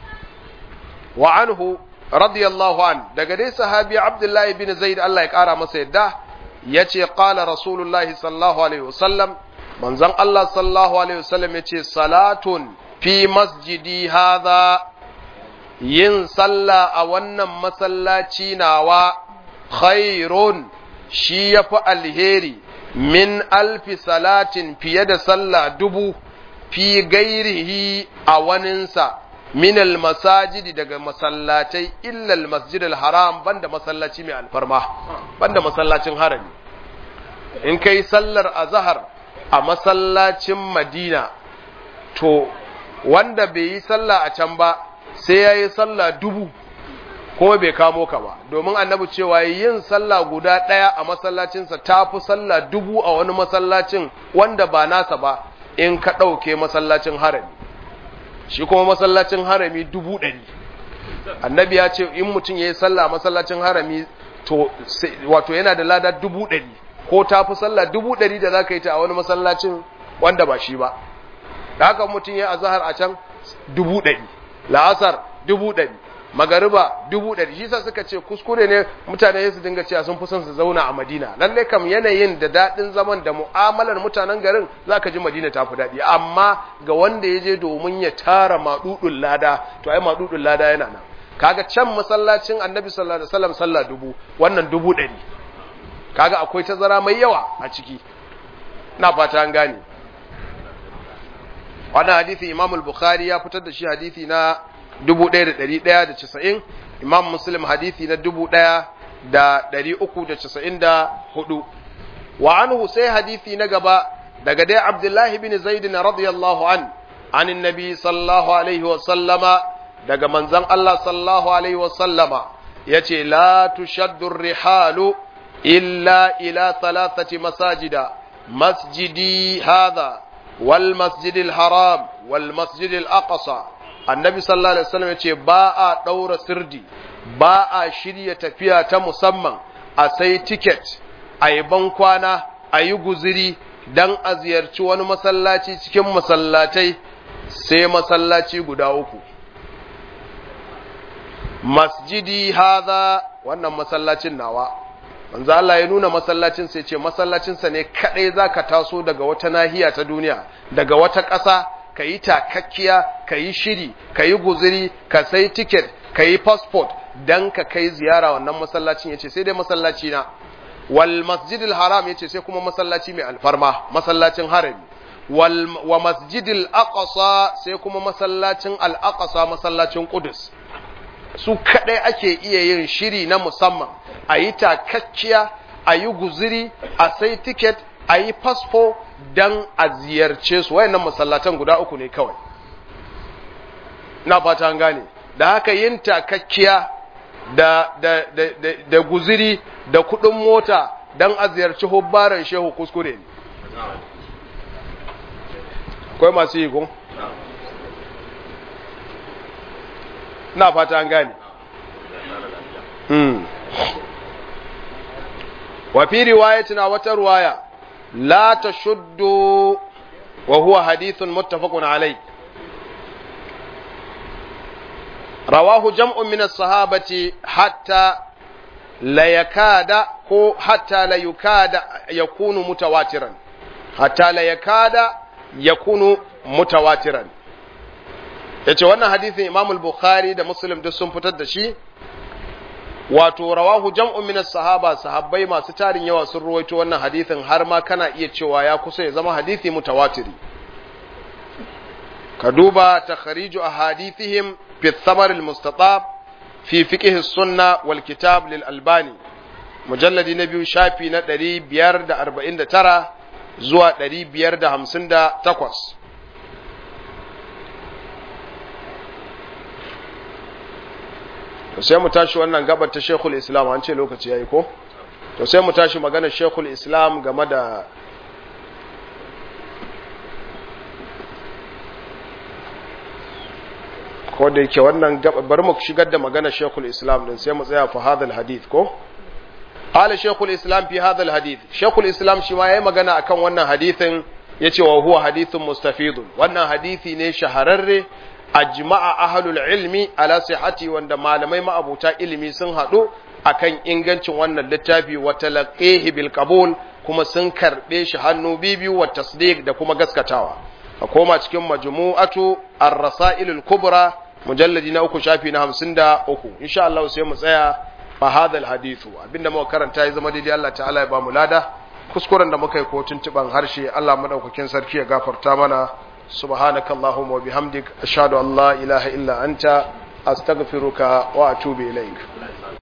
wa anhu radiyallahu an daga dai sahabi abdullahi bin zaid Allah ya kara masa yadda yace qala rasulullahi sallallahu alaihi wasallam manzon Allah sallallahu alaihi wasallam yace salatun fi masjidi hadha yin sallah a wannan masallaci nawa khairun shi yafi alheri min alfi salatin fiye da sallah dubu fi gairihi a waninsa min almasajidi daga masallatai illa almasjid haram banda masallaci mai alfarma banda masallacin harami in kai sallar azhar a masallacin madina to wanda bai yi sallah a can ba sai ya yi sallah dubu kuma bai kamo ka ba domin annabi cewa yin sallah guda ɗaya a masallacinsa ta fi sallah dubu a wani masallacin wanda ba nasa ba in ka ɗauke masallacin harami shi kuma masallacin harami dubu ɗari annabi ya ce in mutum ya yi sallah a masallacin harami to wato yana da lada dubu ɗari ko ta fi sallah dubu ɗari da za ka yi ta a wani masallacin wanda ba shi ba da haka mutum ya azahar a can dubu ɗari la'asar dubu ɗari magariba dubu ɗari shi sa suka ce kuskure ne mutane su dinga cewa sun fi son su zauna a madina lalle kam yanayin da daɗin zaman da mu'amalar mutanen garin za ka ji madina ta fi daɗi amma ga wanda ya je domin ya tara maɗuɗin lada to ai maɗuɗin lada yana nan kaga can masallacin annabi sallallahu alaihi wasallam sallah dubu wannan dubu ɗari kaga akwai tazara mai yawa a ciki na fata an gane wannan hadisi imam al-bukhari ya fitar da shi hadisi na 1190 imam muslim hadisi na 1394 wa anhu sai hadisi na gaba daga dai abdullahi bin zaid radiyallahu an an annabi sallallahu alaihi wa sallama daga manzon Allah sallallahu alaihi wa sallama yace la tushaddu rihalu illa ila thalathati masajida masjidi hadha والمسجد الحرام والمسجد الأقصى النبي صلى الله عليه وسلم يقول باء دور سردي باء شرية تفيا تمسمى أسي تيكت أي بنكوانا أي غزري dan a ziyarci wani masallaci cikin masallatai sai masallaci guda uku masjidi haza wannan masallacin nawa manzo Allah ya nuna masallacin sai ce masallacinsa ne kadai zaka taso daga wata nahiya ta duniya daga wata ƙasa ka yi takakkiya ka yi shiri ka yi guziri ka sai ticket ka yi passport dan ka kai ziyara wannan masallacin yace sai dai masallaci na wal masjidil haram yace sai kuma masallaci mai alfarma masallacin harami wal wa masjidil aqsa sai kuma masallacin al aqsa masallacin qudus su kadai ake iya yin shiri na musamman a yi takakkiya a yi guziri a sai tiket a yi fasfo don a ziyarce su wayannan masallatan guda uku ne kawai na fata gane da haka yin takakkiya da, da, da, da, da guziri da kudin mota don a ziyarci hubbaran shehu kuskure ne akwai masu yi kun? na fata an gane wa fi riwayatina wata ruwaya la tashuddu wa huwa hadithun muttafaqun alai rawahu jam'un min as-sahabati hatta la yakada ko hatta la yukada yakunu mutawatiran hatta la yakada yakunu mutawatiran yace wannan hadisin Imam al-Bukhari da Muslim duk sun fitar da shi wato rawahu jam'un min as-sahaba sahabbai masu tarin yawa sun ruwaito wannan hadisin har ma kana iya cewa ya kusa ya zama hadisi mutawatiri ka duba takhriju ahadithihim fi thamar al-mustatab fi fiqh as-sunna wal kitab lil albani mujalladi na biyu shafi na 549 zuwa 558 to sai mu tashi wannan gabar ta Sheikhul Islam an ce lokaci yayi ko to sai mu tashi maganar Sheikhul Islam game da ko da yake wannan gabar bari mu shigar da maganar Sheikhul Islam din sai mu tsaya fa hadal hadith ko qala Sheikhul Islam fi hadal hadith Sheikhul Islam shi ma yayi magana akan wannan hadithin yace wa huwa hadithun mustafidun wannan hadisi ne shahararre ajma'a ahlul ilmi ala sihhati wanda malamai ma'abuta ilimi sun haɗu akan ingancin wannan littafi wa talaqihi bil qabul kuma sun karbe shi hannu bibiyu wa tasdiq da kuma gaskatawa a koma cikin majmu'atu ar-rasail al-kubra mujalladi na uku shafi na 53 insha Allah sai mu tsaya fa hadha al-hadithu abinda muka karanta ya zama daidai Allah ta'ala ya ba mu lada kuskuren da muka yi ko tuntuban harshe Allah madaukakin sarki ya gafarta mana سبحانك اللهم وبحمدك أشهد أن لا إله إلا أنت أستغفرك وأتوب إليك